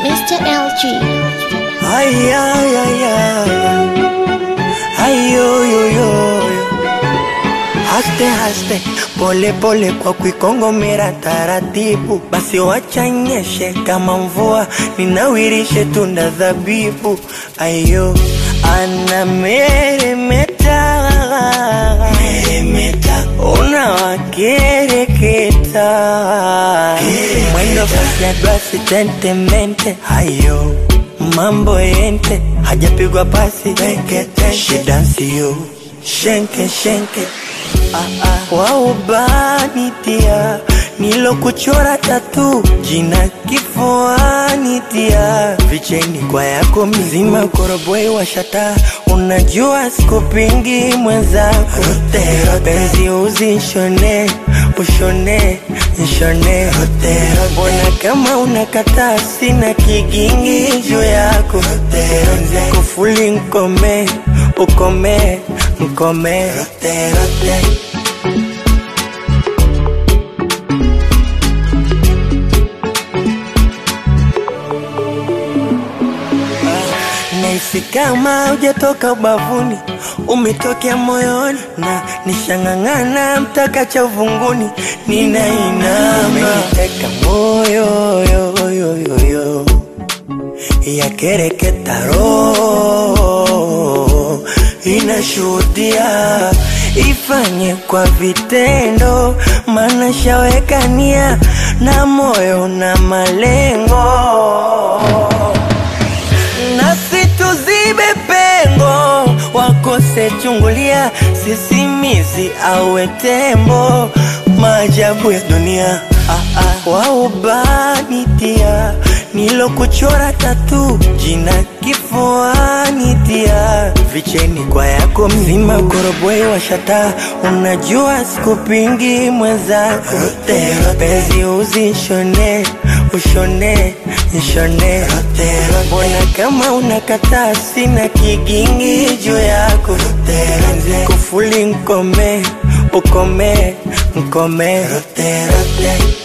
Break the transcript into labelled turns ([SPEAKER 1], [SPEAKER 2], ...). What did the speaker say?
[SPEAKER 1] Mr. LG.
[SPEAKER 2] Ay, ay, ay, ay. Ay, yo, yo, yo, yo. Haste, haste, pole pole kwa kuikongomera taratibu, basi wacha nyeshe kama mvua, ninawirishe tunda dhabibu. Ayo, ana meremeta meremeta, unawakereketa mwendo kasi ya basi tentemente. Ayo, mambo yente, hajapigwa pasi tekete, shidansi yo shenke shenke ah, ah. waubanitia nilokuchora tatu jina kifuani tia vicheni kwa yako mzima koroboi washata unajua sikupingi mwenzako penzi uzishone ushone nshone mbona kama unakataa sina kigingi juu yako kufuli nkome ukome nkome rote, rote. Nahisi kama hujatoka ubavuni, umetokea moyoni na nishang'ang'ana mpaka cha uvunguni, ninainama teka moyo yo, yo, yo, yo. yakereketa roho inashuhudia ifanye kwa vitendo, maana shawekania na moyo na malengo nasi tuzibe pengo, wakose chungulia, sisimizi awe tembo, maajabu ya dunia ah, ah. waubanitia nilokuchora tatu jina kifuani tia vicheni kwa yako mzima koroboi washata unajua sikupingi mwenzako penzi uzishone ushone nshone mbona kama unakataa sina kigingi juu yako kufuli nkome ukome nkome rote, rote.